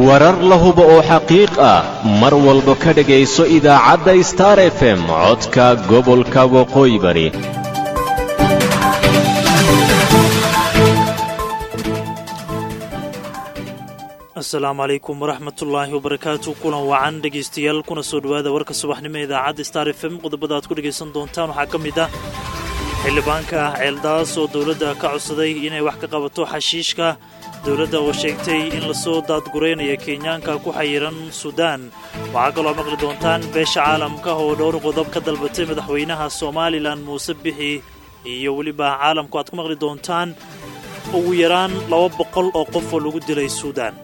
warar la hubo oo xaqiiq ah mar walba ka dhegayso idaacadda star f m codka gobolka waqooyi bari asalaamu calaykum waraxmatullaahi wabarakaatu kulan wacan dhegaystayaal kuna soo dhowaada warka subaxnimo ee idaacadda star f m qodobada aad ku dhegaysan doontaan waxaa ka mid ah xildhibaanka ceeldaas oo dowladda ka codsaday inay wax ka qabato xashiishka dowladda oo sheegtay in lasoo daadguraynaya kenyaanka ku xayiran suudaan waxaa kaloo maqli doontaan beesha caalamka oo dhowr qodob ka dalbatay madaxweynaha somalilan muuse bixi iyo weliba caalamku aad ku maqli doontaan ugu yaraan laba boqol oo qof oo lagu dilay suudaan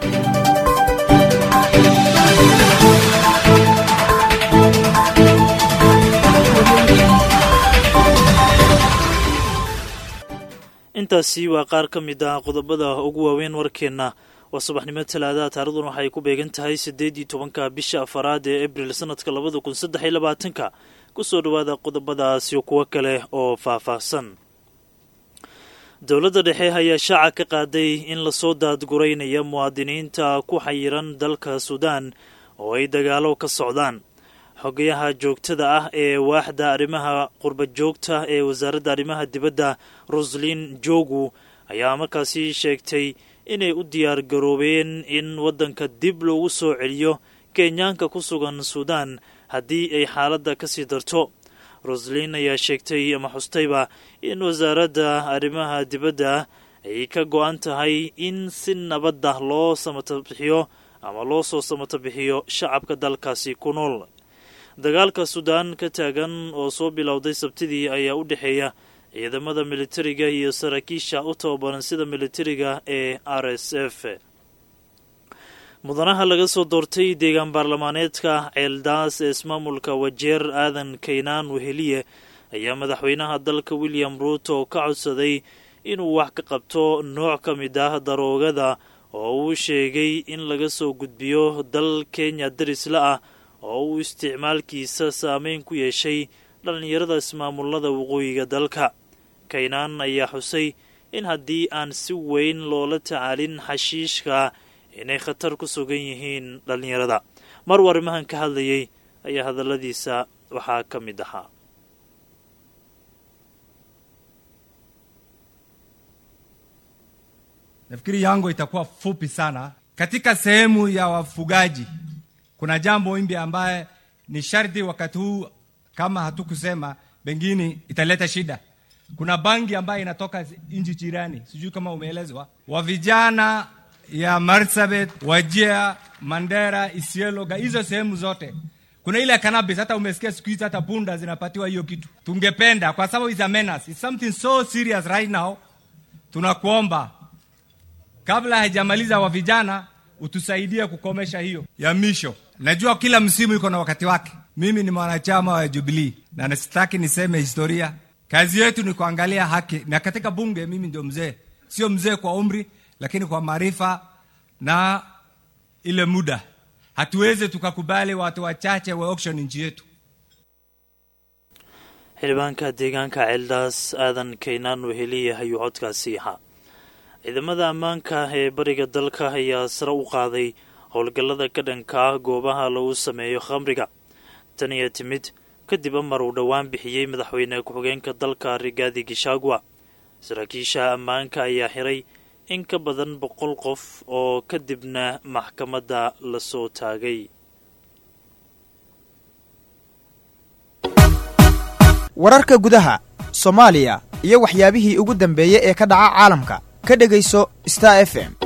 intaasi waa qaar ka mid ah qodobada ugu waaweyn warkeenna waa subaxnimo talaadaha taarikhdan waxay ku beegan tahay siddeed iyo tobanka bisha afaraad ee abril sanadka labada kun saddex iyo labaatanka kusoo dhowaada qodobadaasi kuwo kale oo faahfaahsan dowladda dhexe ayaa shaaca ka qaaday in lasoo daadguraynaya muwaadiniinta ku xayiran dalka suudaan oo ay dagaalo ka socdaan xogayaha joogtada ah ee waaxda arrimaha qurba joogta ee wasaaradda arrimaha dibadda roslin jogu ayaa markaasi sheegtay inay u diyaar garoobeen in waddanka dib loogu soo celiyo kenyaanka ku sugan suudaan haddii ay xaaladda ka sii darto roslin ayaa sheegtay ama xustayba in wasaaradda arrimaha dibadda ay ka go-an tahay in si nabadda loo samatabixiyo ama loo soo samatabixiyo shacabka dalkaasi ku nool dagaalka suudaan ka taagan oo soo bilowday sabtidii ayaa u dhexeeya ciidamada militariga iyo saraakiisha u tababaran sida militariga ee r s f mudanaha laga soo doortay deegaan baarlamaaneedka ceeldaas ee ismaamulka wajeer aadan kaynaan weheliye ayaa madaxweynaha dalka william ruuto ka codsaday inuu wax ka qabto nooc ka mid ah daroogada oo uu sheegay in laga soo gudbiyo dal kenya darisla ah oo uu isticmaalkiisa saameyn ku yeeshay dhallinyarada ismaamullada waqooyiga dalka kaynaan ayaa xusay in haddii aan si weyn loola tacaalin xashiishka inay khatar ku sugan yihiin dhallinyarada mar uu arrimahan ka hadlayay ayaa hadalladiisa waxaa ka mid ahaa Nafikiri yangu itakuwa fupi sana. Katika sehemu ya wafugaji kuna jambo imbi ambaye ni sharti wakati huu, kama hatukusema pengine italeta shida. Kuna bangi ambayo inatoka nchi jirani, sijui kama umeelezwa, wa vijana ya Marsabit, Wajia, Mandera, Isiolo, hizo sehemu zote kuna ile cannabis. Hata umesikia siku hizi hata punda zinapatiwa hiyo kitu. Tungependa kwa sababu is a menace, it's something so serious right now. Tunakuomba kabla haijamaliza wa vijana utusaidie kukomesha hiyo ya misho. Najua kila msimu iko na wakati wake. Mimi ni mwanachama wa Jubilee na nasitaki niseme historia. Kazi yetu ni kuangalia haki, na katika bunge mimi ndio mzee, sio mzee kwa umri, lakini kwa maarifa na ile muda. Hatuwezi tukakubali watu wachache wa auction nchi yetu. xildhibaanka deegaanka ceeldaas aadan kaynaan weheliya ayuu codkaasi ahaa ciidamada ammaanka ee bariga dalka ayaa sare u qaaday howlgallada ka dhanka ah goobaha lagu sameeyo khamriga tan ayaa timid kadib amar uu dhowaan bixiyey madaxweyne ku-xigeenka dalka rigaadi gishagwa saraakiisha ammaanka ayaa xiray in ka badan boqol qof oo kadibna maxkamadda lasoo taagay wararka gudaha soomaaliya iyo waxyaabihii ugu dambeeyey ee ka dhaca caalamka ka dhegayso star f m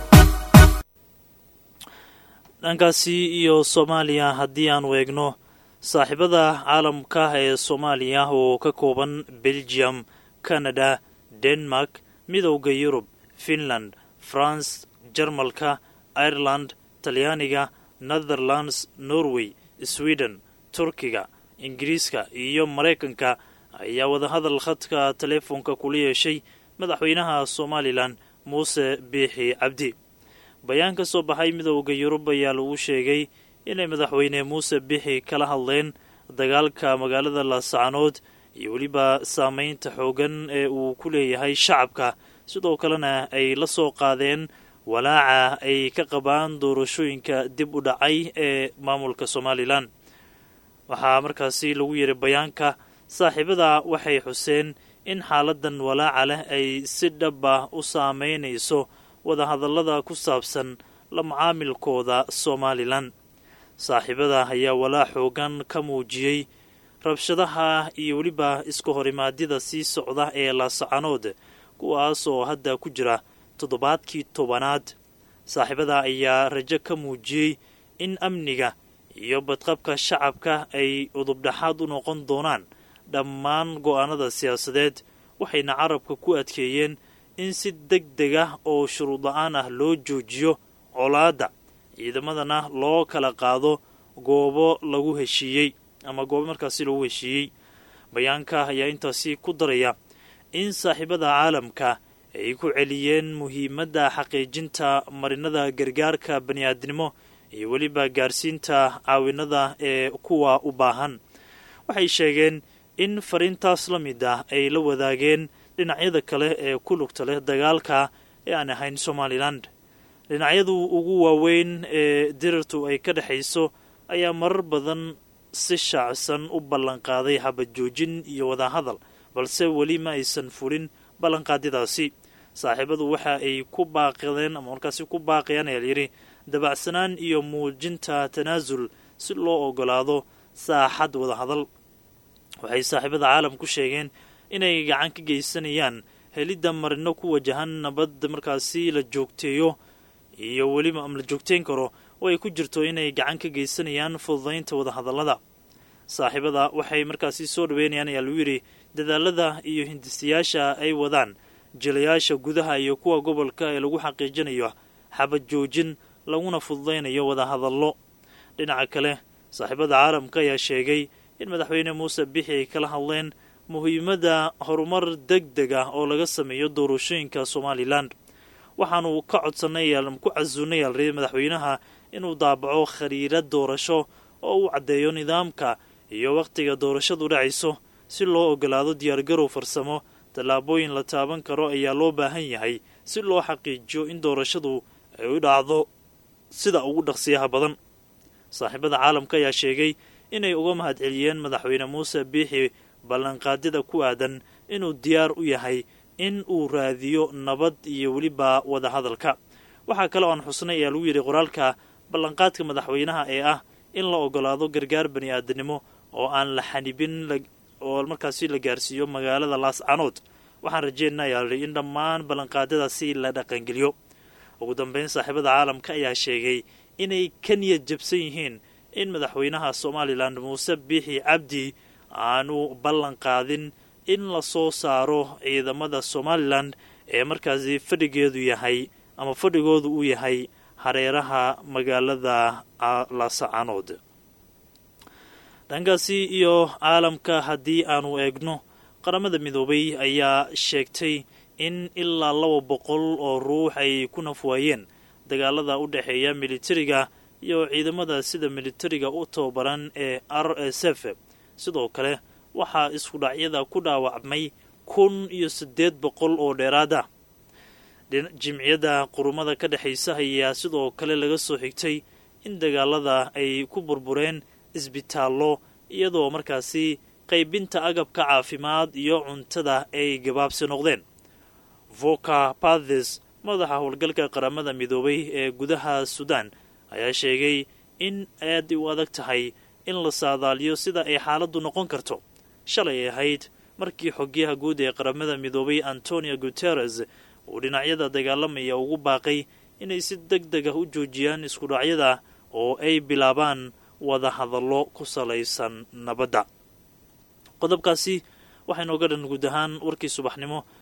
dhankaasi iyo soomaaliya haddii aanu eegno saaxiibada caalamka ee soomaaliya oo ka kooban belgium canada denmark midowda yurub finland france jarmalka ireland talyaaniga netherlands norway sweden turkiga ingiriiska iyo maraykanka ayaa wadahadal khadka teleefoonka kula yeeshay madaxweynaha somalilan muuse biixi cabdi bayaan ka soo baxay midowda yurub ayaa lagu sheegay inay madaxweyne muuse biixi kala hadleen dagaalka magaalada laasacanood iyo weliba saameynta xoogan ee uu ku leeyahay shacabka sidoo kalena ay la soo qaadeen walaaca ay ka qabaan doorashooyinka dib u dhacay ee maamulka somalilan waxaa markaasi lagu yidhi bayaanka saaxiibada waxay xuseen in xaaladan walaaca leh ay si dhab ah u saameynayso wadahadallada ku saabsan la macaamilkooda somalilan saaxiibada ayaa walaac xoogan ka muujiyey rabshadaha iyo weliba iska horimaadyada sii socda ee laasacanood kuwaas oo hadda ku jira toddobaadkii tobanaad saaxiibada ayaa rajo ka muujiyey in amniga iyo badqabka shacabka ay udubdhaxaad u noqon doonaan dhammaan go'aanada siyaasadeed waxayna carabka ku adkeeyeen in si deg deg ah oo shuruud la-aan ah loo joojiyo colaadda ciidamadana loo kala qaado goobo lagu heshiiyey ama goobo markaasi lagu heshiiyey bayaanka ayaa intaasi ku daraya in saaxiibada caalamka ay ku celiyeen muhiimadda xaqiijinta marinada gargaarka bani'aadnimo iyo weliba gaarsiinta caawinada ee kuwa u baahan waxay sheegeen in fariintaas la mid ah ay la wadaageen dhinacyada kale ee ku lugta leh dagaalka ee aan ahayn somalilan dhinacyadu ugu waaweyn ee dirirtu ay ka dhexayso ayaa marar badan si shaacsan u ballanqaaday xabad joojin iyo wadahadal balse weli ma aysan fulin ballanqaadyadaasi saaxiibadu waxa ay ku baaqadeen ama markaasi ku baaqayaan ayaa layidhi dabacsanaan iyo muujinta tanaasul si loo ogolaado saaxad wadahadal waxay saaxiibada caalam ku sheegeen inay gacan ka geysanayaan helidda marino ku wajahan nabad markaasi la joogteeyo iyo weliba ama la joogteyn karo oo ay ku jirto inay gacan ka geysanayaan fududaynta wadahadallada saaxiibada waxay markaasi soo dhaweynayaan ayaa lagu yidhi dadaalada iyo hindisayaasha ay wadaan jilayaasha gudaha iyo kuwa gobolka ee lagu xaqiijinayo xabad joojin laguna fududaynayo wadahadallo dhinaca kale saaxiibada caalamka ayaa sheegay in madaxweyne muuse bixi ay kala hadleen muhiimadda horumar deg deg ah oo laga sameeyo doorashooyinka somalilan waxaanu ka codsanay ku casuunay alriyay madaxweynaha inuu daabaco khariirad doorasho oo uu caddeeyo nidaamka iyo wakhtiga doorashadu dhacayso si loo ogolaado diyaargarow farsamo tallaabooyin la taaban karo ayaa loo baahan yahay si loo xaqiijiyo in doorashadu ay u dhacdo sida ugu dhaqsiyaha badan saaxiibada caalamka ayaa sheegay inay uga mahadceliyeen madaxweyne muuse biixi ballanqaadyada ku aadan inuu diyaar u yahay in uu raadiyo nabad iyo weliba wadahadalka waxaa kale oo aan xusnay ayaa lagu yidhi qoraalka ballanqaadka madaxweynaha ee ah in la ogolaado gargaar bani aadamnimo oo aan la xanibin oo markaasi la gaarsiiyo magaalada laascanood waxaan rajeynaa ayaa lahi in dhammaan ballanqaadyadaasi la dhaqangeliyo ugu dambeyn saaxiibada caalamka ayaa sheegay inay ka niyad jabsan yihiin in madaxweynaha somalilan muuse biixi cabdi aanu ballan qaadin in la soo saaro ciidamada somalilan ee markaasi fadhigeedu yahay ama fadhigoodu uu yahay hareeraha magaalada laasacanood dhankaasi iyo caalamka haddii aanu eegno qaramada midoobay ayaa sheegtay in ilaa laba boqol oo ruux ay ku nafwaayeen dagaalada u dhexeeya militariga iyo ciidamada sida militariga u tababaran ee r s f sidoo kale waxaa iskudhacyada ku dhaawacmay kun iyo siddeed boqol oo dheeraad ah jimciyadda qurumada ka dhexaysa ayaa sidoo kale laga soo xigtay in dagaalada ay ku burbureen isbitaallo iyadoo markaasi qaybinta agabka caafimaad iyo cuntada ay gabaabsi noqdeen voka pathes madaxa howlgalka qaramada midoobay ee gudaha suudaan ayaa sheegay in aad u adag tahay in la saadaaliyo sida ay xaaladdu noqon karto shalay ahayd markii xogyaha guud ee qaramada midoobay antonio guteres uu dhinacyada dagaalamaya ugu baaqay inay si deg deg ah u joojiyaan iskudhacyada oo ay bilaabaan wada hadallo ku salaysan nabadda qodobkaasi waxaynooga dhan guud ahaan warkii subaxnimo